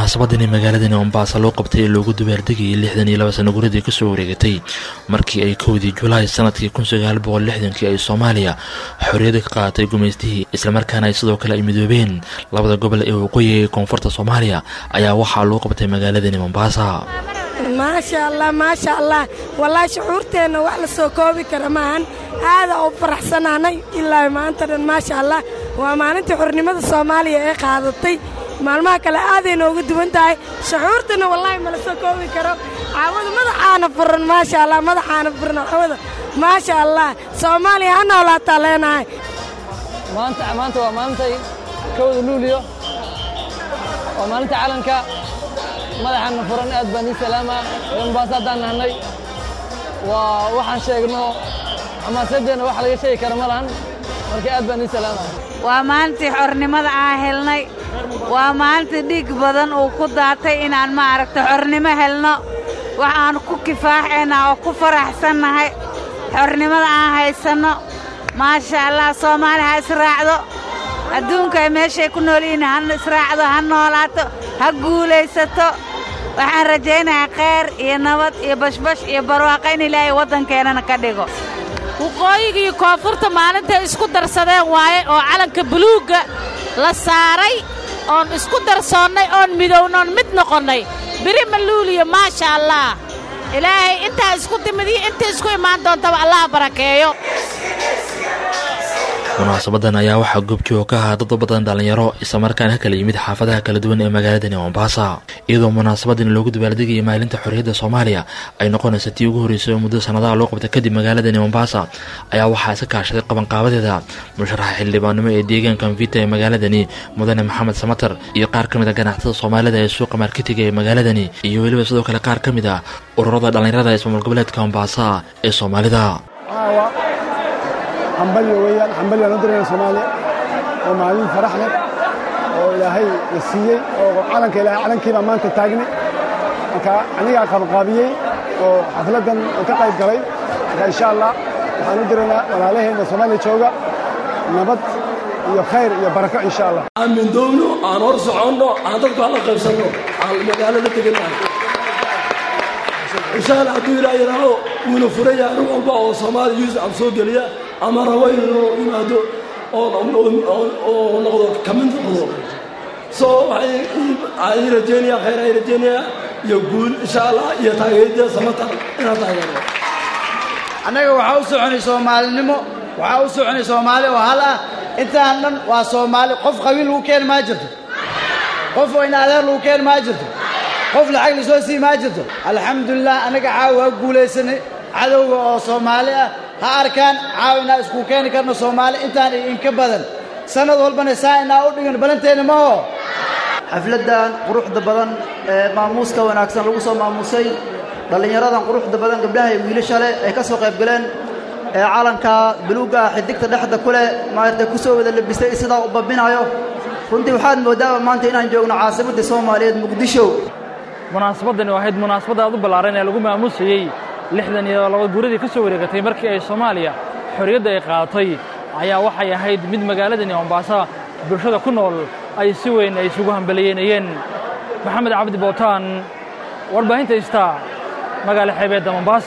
munaasabadani magaaladani mombasa loo qabtay ee loogu dabaaldegayay lixdan iyo laba sano guradii kasoo wareegatay markii ay kowdii julaay sanadkii kun sagaal boqol lixdankii ay soomaaliya xorriyada ka qaadatay gumaystihii islamarkaana ay sidoo kale ay midoobeen labada gobol ee waqooyiga ee koonfurta soomaaliya ayaa waxaa loo qabtay magaaladani mombasa maasha allah maasha allah wallaahi shucuurteenna wax la soo koobi kara maahan aada u faraxsanaanay ilaa maanta dhan maasha allah waa maalintii xornimada soomaaliya ee qaadatay maalmaha kale aaday nooga duwan tahay shucuurtana wallaahi mala soo koobi karo caawada madaxaana furan maasha allah madaxaana furan caawada maasha allah soomaaliya ha noolaataa leenahay maanta maanta waa maalintay kowda luuliyo waa maalinta calanka madaxaana furan aad baan ii salaama ee mombaaso haddaan nahnay waa waxaan sheegno xamaasadeenna wax laga sheegi kara ma lahan marka aad baan ii salaama waa maalintii xornimada aan helnay waa maalintii dhiig badan uu ku daatay inaan maaragta xornimo helno waxaan ku kifaaxaynaa oo ku faraxsannahay xornimada aan haysanno maasha allah soomaali ha israacdo adduunka ay meeshay ku nool yihiin ha israacdo ha noolaato ha guulaysato waxaan rajaynayaa khayr iyo nabad iyo bashbash iyo barwaaqo in ilaahay waddankeennana ka dhigo waqooyiga iyo koonfurta maalintay isku darsadeen waaye oo calanka buluugga la saaray oon isku darsoonnay oon midownoon mid noqonnay biri maluuliyo maasha allah ilaahay intaa isku timid iyo inta isku imaan doontaba allah barakeeyo munaasabadan ayaa waxaa goobjooga ka ahaa dad badan dhallinyaro islamarkaana ka kala yimid xaafadaha kala duwan ee magaaladani mombasa iyadoo munaasabadan loogu dabaaldegayay maalinta xorriyadda soomaaliya ay noqonaysa tii ugu horreysay oo muddo sannadaha loo qabtay kadib magaaladani mombasa ayaa waxaa iska kaashaday qabanqaabadeeda musharaxa xildhibaannimo ee deegaanka mvita ee magaaladani mudane maxamed samatar iyo qaar ka mid a ganacsatada soomaalida ee suuqa marketiga ee magaaladani iyo weliba sidoo kale qaar ka mid a ururada dhallinyarada ismaamul goboleedka mombasa ee soomaalida hambalyo weeyaan hambalyo aan u dirayna soomaaliya oo maalin farax leh oo ilaahay la siiyey oo calanka ilaahay calankii baa maanta taagnay marka anigaa qabanqaabiyey oo xafladdan aan ka qayb galay marka insha allah waxaan u diraynaa walaalaheenna soomaaliya jooga nabad iyo khayr iyo barako insha allah aan mindoowno aan hor soconno aan dadku hala qaybsanno aan magaalada tegannahay insha allah hadduu ilaa yidhaaho wuuna furaya nin walba oo soomaaliya yuusuf soo geliya ama rabo inuu yimaado oo noqdo ka mid noqdo soo waxay rajeynaya khayr ay rajeynaya iyo guul insha allah iyo taageerida samatar inaan taageerno annaga waxaa u soconay soomaalinimo waxaa u soconay soomaali oo hal ah intaan dhan waa soomaali qof qabiil lagu keeni maa jirto qof in adeer lagu keeni maa jirto qof lacag lasoo sii maa jirto alxamdulilah annaga caawa waa guulaysanay cadowga oo soomaali ah ha arkaan caawa inaa isku keeni karno soomaali intaan iyo inka badan sannad walbana saa inaa u dhigan balanteenna maho xafladdan quruxda badan ee maamuuska wanaagsan lagu soo maamuusay dhallinyaradan quruxda badan gabdhaha iyo wiilasha leh ay ka soo qayb galeen ee calanka buluugga ah xidigta dhexda ku leh maaragtay ku soo wada labistay sidaa u babbinayo runtii waxaad moodaaba maanta inaan joogno caasimadda soomaaliyeed muqdisho munaasabaddani ahayd munaasabad aad u ballaaran ee lagu maamuusayey lixdan iyo laba guuradii ka soo wareegatay markii ay soomaaliya xorriyadda ay qaadatay ayaa waxay ahayd mid magaaladani mombasa bulshada ku nool ay si weyn ay isugu hambaliyeynayeen maxamed cabdi bootaan warbaahinta istaa magaala xeebeedda mombasa